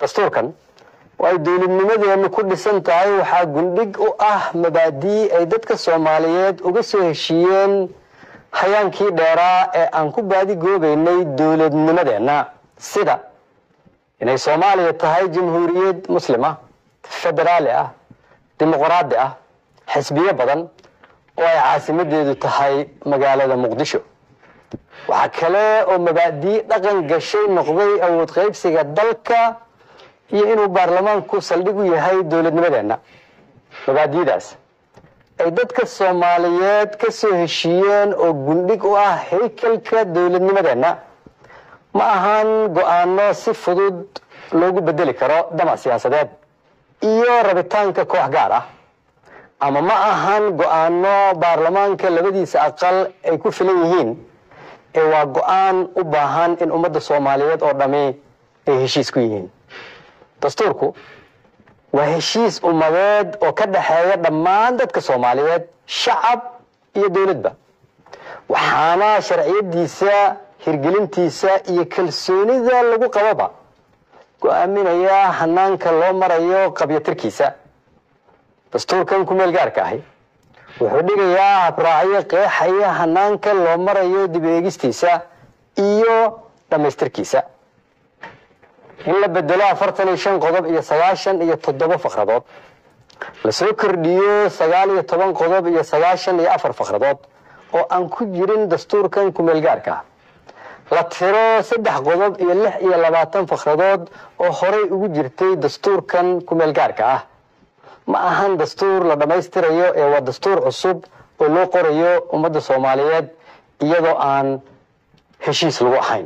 dastuurkan oo ay dowladnimadeenu ku dhisan tahay waxaa gundhig u ah mabaadii ay dadka soomaaliyeed uga soo heshiiyeen hayaankii dheeraa ee aan ku baadigoobaynay dowladnimadeenna sida inay soomaaliya tahay jamhuuriyad muslima federaali ah dimuqraadi ah xisbiyo badan oo ay caasimadeedu tahay magaalada muqdisho waxaa kale oo mabaadii dhaqan gashay noqday awood qaybsiga dalka iyo inuu baarlamaanku saldhig u yahay dowladnimadeenna mabaadiidaas ay dadka soomaaliyeed ka soo heshiiyeen oo gundhig u ah haykalka dowladnimadeenna ma ahaan go-aano si fudud loogu bedeli karo damac siyaasadeed iyo rabitaanka koox gaar ah ama ma ahan go-aano baarlamaanka labadiisa aqal ay ku filan yihiin ee waa go-aan u baahan in ummadda soomaaliyeed oo dhammi ay heshiis ku yihiin dastuurku waa heshiis ummadeed oo ka dhexeeya dhammaan dadka soomaaliyeed shacab iyo dowladba waxaana sharciyadiisa hirgelintiisa iyo kalsoonida lagu qababa go-aaminaya hanaanka loo marayo qabyatirkiisa dastuurkan ku meel gaarka ahi wuxuu dhigayaa habraacyo qeexaya hanaanka loo marayo dib eegistiisa iyo dhammaystirkiisa in la bedelo afartan iyo shan qodob iyo sagaashan iyo toddoba fakradood lasoo kordhiyo sagaal iyo toban qodob iyo sagaashan iyo afar fakradood oo aan ku jirin dastuurkan ku meel gaarka ah la tiro saddex qodob iyo lix iyo labaatan fakradood oo horey ugu jirtay dastuurkan ku meel gaarka ah ma ahan dastuur la dhammaystirayo ee waa dastuur cusub oo loo qorayo ummadda soomaaliyeed iyadoo aan heshiis lagu ahayn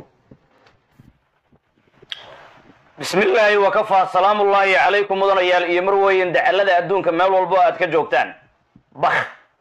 bismi illaahi wakafaa salaamullaahi calaykum mudanayaal iyo marweyn dacalada adduunka meel walbo aad ka joogtaan bakh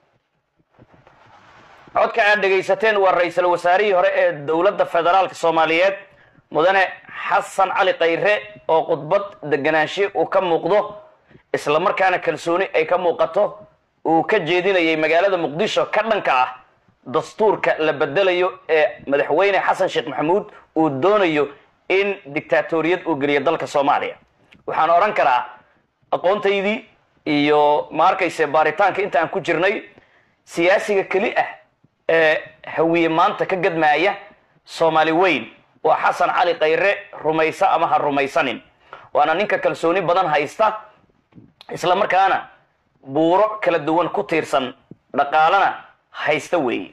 codka aad dhegaysateen waa ra-iisul wasaarihii hore ee dowladda federaalka soomaaliyeed mudane xasan cali khayre oo khudbad deganaanshe uu ka muuqdo isla markaana kalsooni ay ka muuqato uu ka jeedinayay magaalada muqdisho ka dhanka ah dastuurka la bedelayo ee madaxweyne xasan sheekh maxamuud uu doonayo in dictaatoriyad uu geliyo dalka soomaaliya waxaan odhan karaa aqoontaydii iyo ma arkayse baaritaanka inta aan ku jirnay siyaasiga keli ah ee hawiye maanta ka gadmaaya soomaali weyn waa xasan cali khayre rumaysa ama ha rumaysanin waana ninka kalsooni badan haysta isla markaana buuro kala duwan ku tiirsan dhaqaalana haysta weeye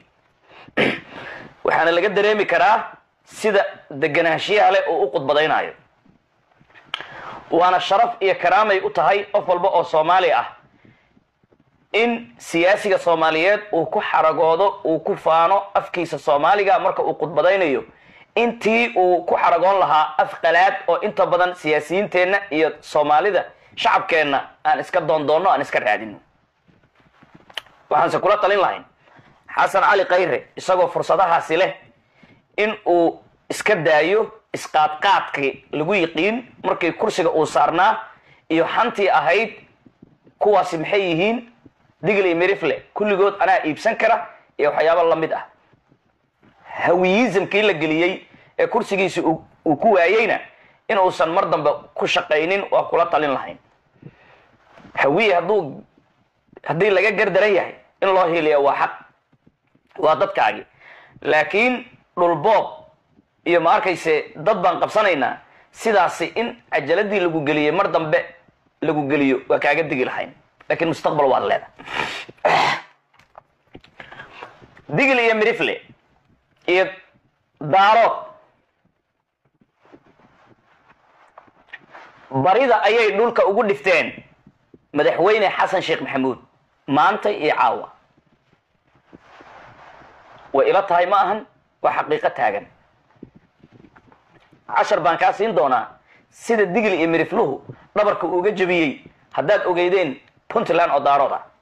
waxaana laga dareemi karaa sida deganaanshiyaha leh oo u khudbadaynayo waana sharaf iyo karaamay u tahay qof walba oo soomaali ah in siyaasiga soomaaliyeed uu ku xaragoodo uu ku faano afkiisa soomaaliga marka uu khudbadaynayo intii uu ku xaragoon lahaa af qalaad oo inta badan siyaasiyiinteenna iyo soomaalida shacabkeenna aan iska doondoonno aan iska raadino waxaanse kula talin lahayn xasan cali khayre isagoo fursadahaasi leh in uu iska daayo isqaadqaadkii lagu yiqiin markii kursiga uu saarnaa iyo xantii ahayd kuwaasi maxay yihiin digl iyo mirifle kulligood anaa iibsan kara iyo waxyaaba la mid ah hawiyizamkii la geliyey ee kursigiisi uu ku waayeyna in uusan mar dambe ku shaqaynin waa kula talin lahayn hawiye hadduu haddii laga gardaran yahay in loo hiiliya waa xaq waa dadkaagi laakiin dhulboob iyo ma arkayse dad baan qabsanaynaa sidaasi in cajaladii lagu geliyey mar dambe lagu geliyo waa kaaga digi lahayn laakiin mustaqbal waad leedahay digl iyo mirifle iyo daarood barida ayay dhulka ugu dhifteen madaxweyne xasan sheekh maxamuud maanta iyo caawa way ila tahay ma ahan waa xaqiiqo taagan cashar baan kaa siin doonaa sida digli iyo mirifluhu dhabarka uuga jebiyey haddaad ogeydeen puntland oo daarood ah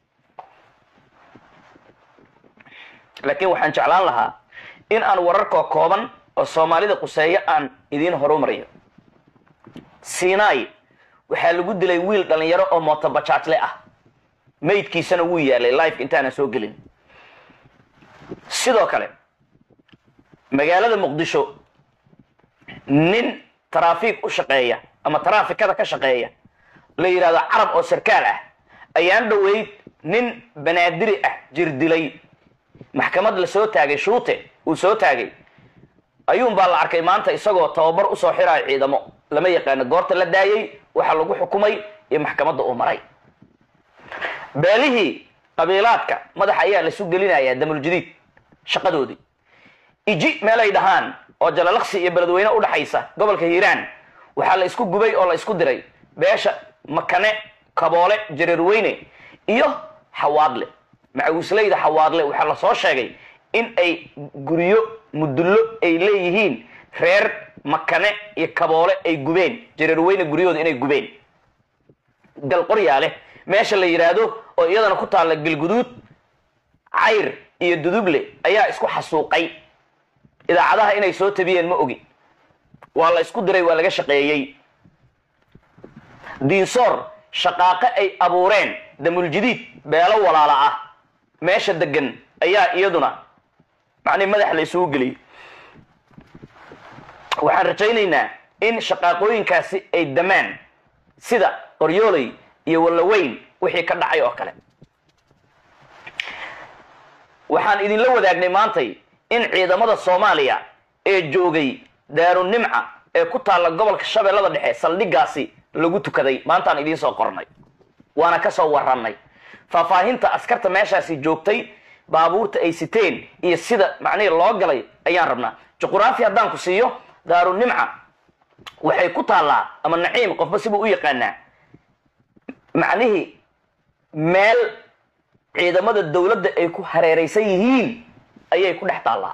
laakiin waxaan jeclaan lahaa in aan wararkoo kooban oo soomaalida quseeyo aan idiin horumariyo sinai waxaa lagu dilay wiil dhalinyaro oo mootobajaajle ah maydkiisana wuu yaalay life intaanan soo gelin sidoo kale magaalada muqdisho nin taraafiik u shaqeeya ama taraafikada ka shaqeeya la yidhahdo carab oo sarkaal ah ayaan dhoweyd nin banaadiri ah jir dilay maxkamad la soo taagay shuute uu soo taagay ayuun baa la arkay maanta isagoo tababar usoo xiraayo ciidamo lama yaqaano goorta la daayey waxaa lagu xukumay iyo maxkamadda uu maray beelihii qabiilaadka madaxa ayaa laisu gelinayaa damuljadiid shaqadoodii iji meelay dhahaan oo jalalaqsi iyo beledweyne udhaxaysa gobolka hiiraan waxaa la isku gubay oo la isku diray beesha makane kaboole jareerweyne iyo xawaadle macawisleyda xawaadle waxaa lasoo sheegay in ay guryo mudullo ay leeyihiin reer makane iyo kaboole ay gubeen jareerweyne guryahooda inay gubeen galqoryaale meesha la yidhaahdo oo iyadana ku taalla galguduud cayr iyo duduble ayaa isku xasuuqay idaacadaha inay soo tabiyeen ma ogi waa la isku diray waa laga shaqeeyey diinsoor shaqaaqo ay abuureen damuljadiid beelo walaala ah meesha degan ayaa iyaduna macnii madax la isugu geliyey waxaan rajaynaynaa in shaqaaqooyinkaasi ay damaan sida qoryooley iyo wallaweyn wixii ka dhacay oo kale waxaan idinla wadaagnay maantay in ciidamada soomaaliya ee joogay daarunimca ee ku taalla gobolka shabeellada dhexe saldhigaasi lagu tukaday maantaan idiin soo qornay waana ka soo warannay faahfaahinta askarta meeshaasi joogtay baabuurta ay siteen iyo sida macnihii loo galay ayaan rabnaa juquraafi haddaan ku siiyo daarunimca waxay ku taallaa ama naciim qofba sibuu u yaqaanaa macnihii meel ciidamada dawladda ay ku hareeraysan yihiin ayay ku dhex taallaa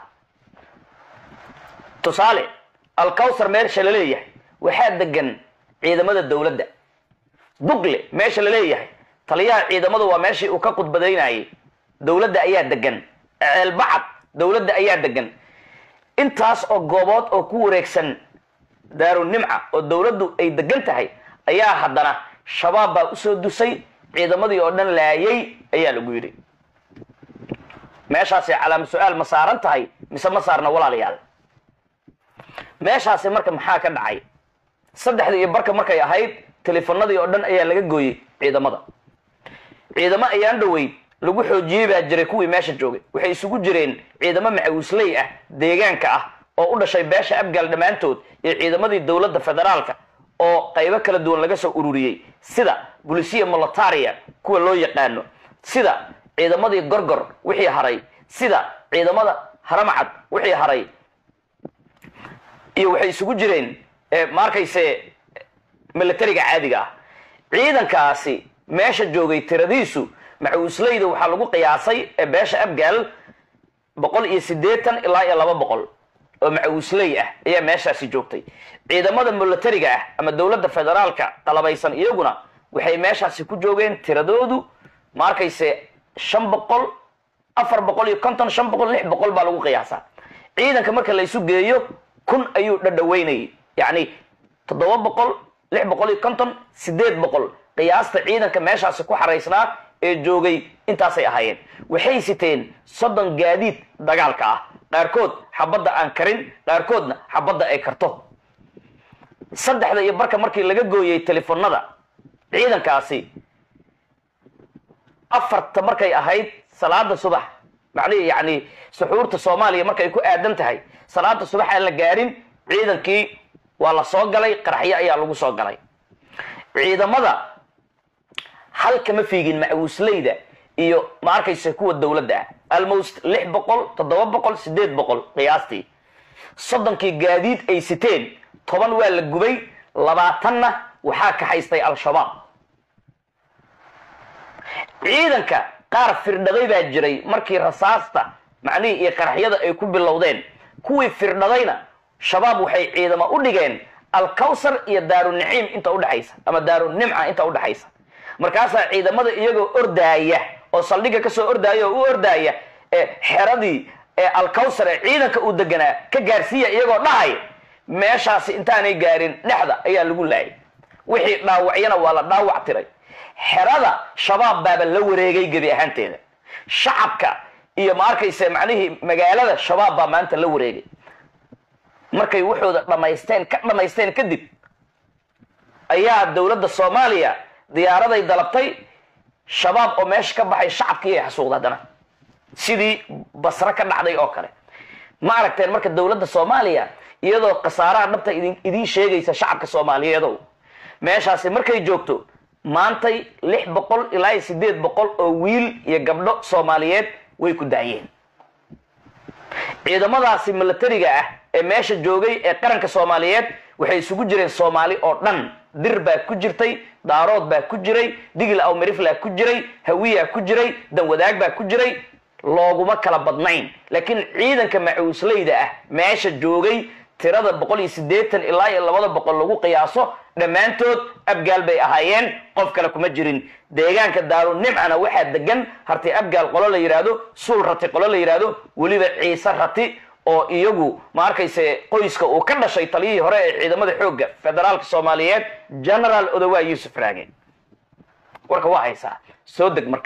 tusaale alkawsar meesha la leeyahay waxaa degan ciidamada dawladda dugle meesha la leeyahay taliyaha ciidamadu waa meeshii uu ka khudbadaynayay dawladda ayaa degan ceelbacad dawladda ayaa degan intaas oo goobood oo ku wareegsan daarunimca oo dawladdu ay degan tahay ayaa haddana shabaab baa usoo dusay ciidamadii oo dhan laayay ayaa lagu yidhi meeshaasi calaama su-aal ma saaran tahay mise ma saarna walaalayaal meeshaasi marka maxaa ka dhacay saddexdii iyo barka markay ahayd telefonadii oo dhan ayaa laga gooyey ciidamada ciidamo ayaan dhoweyd lagu xoojiyey baa jiray kuwii meesha joogay waxay isugu jireen ciidamo macawisley ah deegaanka ah oo u dhashay beesha abgaal dhammaantood iyo ciidamadii dowladda federaalka oo qaybo kala duwan laga soo ururiyey sida bulisiya molataria kuwa loo yaqaano sida ciidamadii gorgor wixii haray sida ciidamada haramcad wixii haray iyo waxay isugu jireen ma arkayse militariga caadiga ah ciidankaasi meesha joogay tiradiisu macawisleyda waxaa lagu qiyaasay ee beesha abgaal boqol iyo siddeetan ilaa iyo laba boqol oo macawisley ah ayaa meeshaasi joogtay ciidamada militariga ah ama dowladda federaalka qalabaysan iyaguna waxay meeshaasi ku joogeen tiradoodu ma arkayse shan boqol afar boqol iyo konton shan boqol lix boqol baa lagu qiyaasaa ciidanka marka la isu geeyo kun ayuu dhadhaweynayay yacni toddoba boqol lix boqol iyo konton siddeed boqol qiyaasta ciidanka meeshaasi ku xaraysnaa ee joogay intaasay ahaayeen waxay siteen soddon gaadiid dagaalka ah qaarkood xabadda aan karin qaarkoodna xabadda ay karto saddexda iyo barka markii laga gooyey telefonada ciidankaasi afarta markay ahayd salaada subax macnihi yacni suxuurta soomaaliya markay ku aadan tahay salaada subax aan la gaarin ciidankii waa la soo galay qaraxyo ayaa lagu soo galay ciidamada halkama fiigin macawisleyda iyo ma arkaysa kuwa dowladda ah almost lix boqol toddoba boqol siddeed boqol qiyaastii soddonkii gaadiid ay siteen toban waa la gubay labaatanna waxaa kaxaystay al-shabaab ciidanka qaar firdhaday baa jiray markii rasaasta macnihii iyo qaraxyada ay ku bilowdeen kuwii firdhadayna shabaab waxay ciidamo u dhigeen alkawsar iyo daaruniciim inta udhexaysa ama daarunimca inta udhexaysa markaasaa ciidamada iyagoo ordaaya oo saldhigga kasoo ordaaya oo u ordaaya ee xeradii ee alkawsar ee ciidanka uu deganaa ka gaarsiiya iyagoo dhahay meeshaasi intaanay gaarin dhexda ayaa lagu laayay wixii dhaawacyana waa la dhaawac tiray xerada shabaab baaba la wareegay gebi ahaanteeda shacabka iyo ma arkayse macnihii magaalada shabaab baa maanta la wareegay markay waxooda dhamaysteen ka dhamaysteen kadib ayaa dowladda soomaaliya diyaaraday dalabtay shabaab oo meesha ka baxay shacabkii ay xasuuqda haddana sidii basre ka dhacday oo kale ma aragteen marka dowladda soomaaliya iyadoo khasaaraha dhabta idin idiin sheegaysa shacabka soomaaliyeedow meeshaasi markay joogto maantay lix boqol ilaa iyo sideed boqol oo wiil iyo gabdho soomaaliyeed way ku daayeen ciidamadaasi milatariga ah ee meesha joogay ee qaranka soomaaliyeed waxay isugu jireen soomaali oo dhan dir baa ku jirtay daarood baa ku jiray digil aw meriflaa ku jiray hawiyaa ku jiray danwadaag baa ku jiray looguma kala badnayn laakiin ciidanka macuusleyda ah meesha joogay tirada boqol iyo siddeetan ilaa iyo labada boqol lagu qiyaaso dhammaantood abgaal bay ahaayeen qof kale kuma jirin deegaanka daaru nimcana waxaa degan harti abgaal qolo la yidhaahdo suul rati qolo la yidhaahdo weliba ciise rati oo iyagu ma arkayse qoyska uu ka dhashay taliyihii hore ee ciidamada xoogga federaalka soomaaliyeed generaal odowaa yuusuf raage warka waa haysaa soo deg marka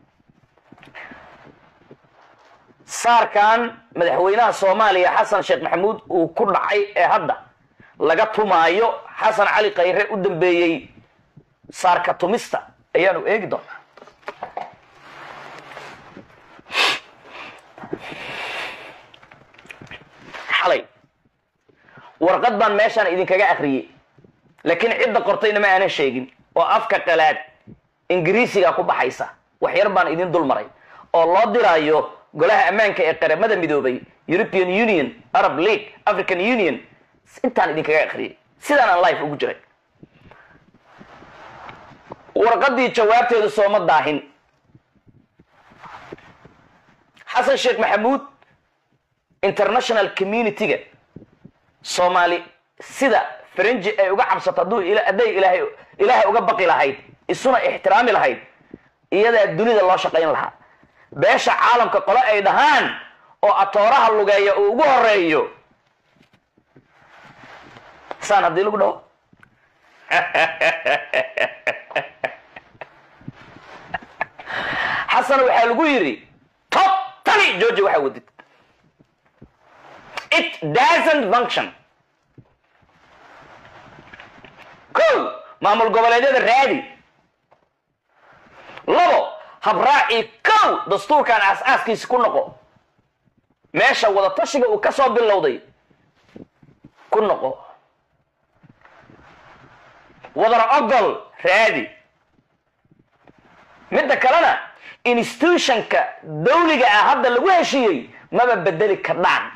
saarkan madaxweynaha soomaaliya xasan sheekh maxamuud uu ku dhacay ee hadda laga tumaayo xasan cali khayre u dambeeyey saarka tumista ayaanu eegi doonaa xalay warqad baan meeshaan idinkaga akriyey laakiin cidda qortayna ma aanan sheegin oo afka qalaad ingiriisiga ku baxaysa wax yar baan idin dul maray oo loo diraayo golaha ammaanka ee qaramada midoobay european union arab league african union intaan idinkaga akriyay sidaan aan life ugu jiray warqadii jawaabteedu sooma daahin xasan sheekh maxamuud international community-ga soomaali sida faranji ay uga cabsato hadduu hadday ilaahay ilaahay uga baqi lahayd isuna ixtiraami lahayd iyadaa dunida loo shaqayn lahaa beesha caalamka qole ay dhahaan oo atooraha lugeeya uu ugu horeeyo saan haddii lagu dhaho xasan waxaa lagu yidhi top tani georgia waxaa wadid it doesn't function ko maamul goboleedyada raadi labo habraaci kow dastuurkan aas-aaskiisi ku noqo meesha wadatashiga uu ka soo bilowday ku noqo wadar ogol raadi midda kalena institutionka dawliga ah hadda lagu heshiiyey maba bedeli kardhaan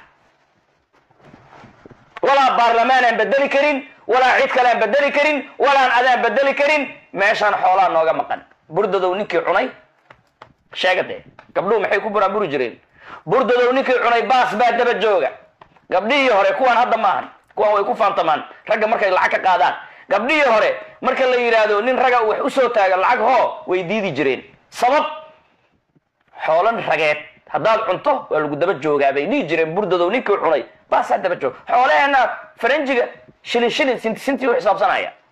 walaa baarlamaan aan bedeli karin walaa cid kale aan bedeli karin walaan adaan bedeli karin meeshaan xoolaa nooga maqan burdadow ninkii cunay sheega dee gabdhuhu maxay ku buraanburi jireen burdadow ninkii cunay baas baa daba jooga gabdhihii hore kuwaan hadda maahan kuwaan way ku faantamaan ragga markay lacag ka qaadaan gabdhihii hore marka la yidhaahdo nin raga wax usoo taaga lacag hoo way diidi jireen sabab xoolan rageed haddaad cunto waa lagu daba joogaa bay dhihi jireen burdadow ninkii cunay baasaa daba jooga xoolaheena faranjiga shilin shilin sinti sintii u xisaabsanaya